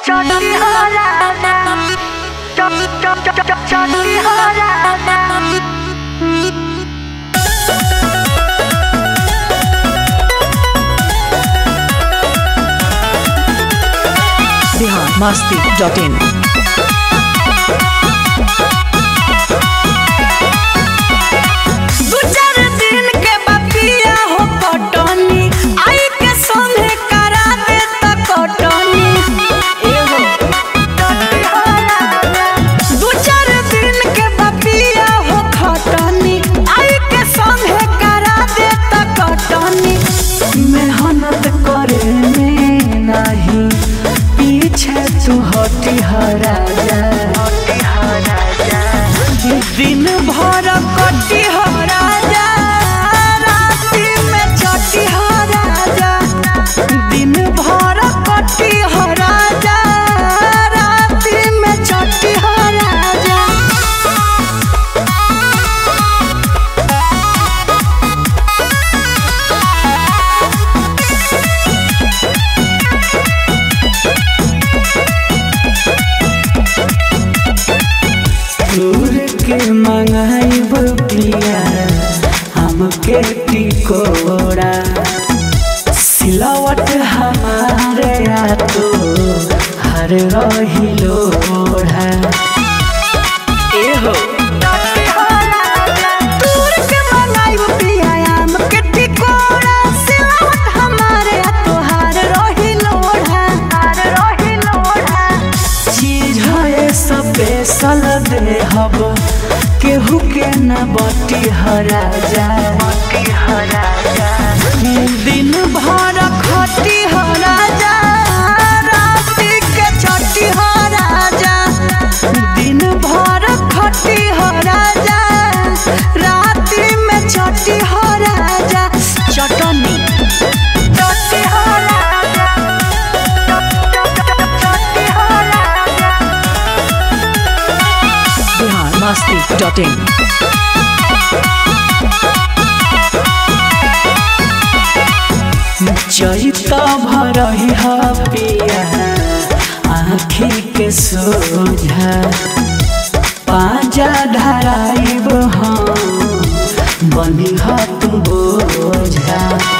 चटी हो राजा चट चट चट चटी हो राजा बिहार मस्ती डॉट इन दू चार दिन के बपिया हो कटनी आई के संगे करा दे त कटनी एहो दू चार दिन के बपिया हो खटनी आई के संगे करा दे त कटनी मेहनत करे में नहीं पीछे तू हटी हरा जा हटी हरा जा दिन भर कटी हो राजा राति में चटी हो राजा दिन भर कटी हो राजा राति में चटी हो राजा दूर के मंगाई पिया हमके टिकोड़ा सिलावट हमारे या तो हर रही लोढ़ा एहो दूर के मंगाई पिया आम के टिकोड़ा सिलावट हमारे तोहार रोही लोढ़ा हार रोही लोढ़ा चीज है स्पेशल दे हब केहू के न बटी हरा जा दिन भर खटी हो राजा राति के छठी हो राजा दिन भर खटी हो राजा राति में छठी हो राजा चटनी चटी हो राजा चटी हो राजा बिहार मस्ती डॉट इन चैता भरही पिया आँखी के सोझा पाजा धराइब हम बनी तू बोझा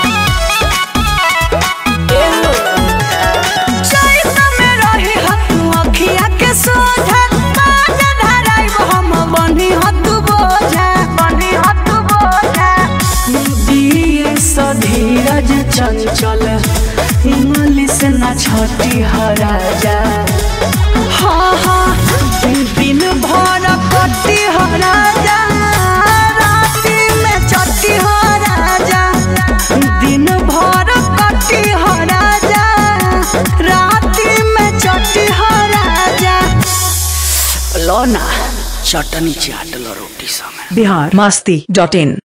चैत में रही हतु अखिया के सोझा बाजा धराइब हम बनी हतु बोझा बनी हतु बोझा दिए सधीरज चंचल इंग्लिश न छठी हरा जा हाँ हाँ दिन भर कटी हो राजा राति में चटी हो राजा दिन भर कटी हो राजा राति में चटी हो राजा लो ना चटनी चाट लो रोटी संगे बिहार मस्ती डॉट इन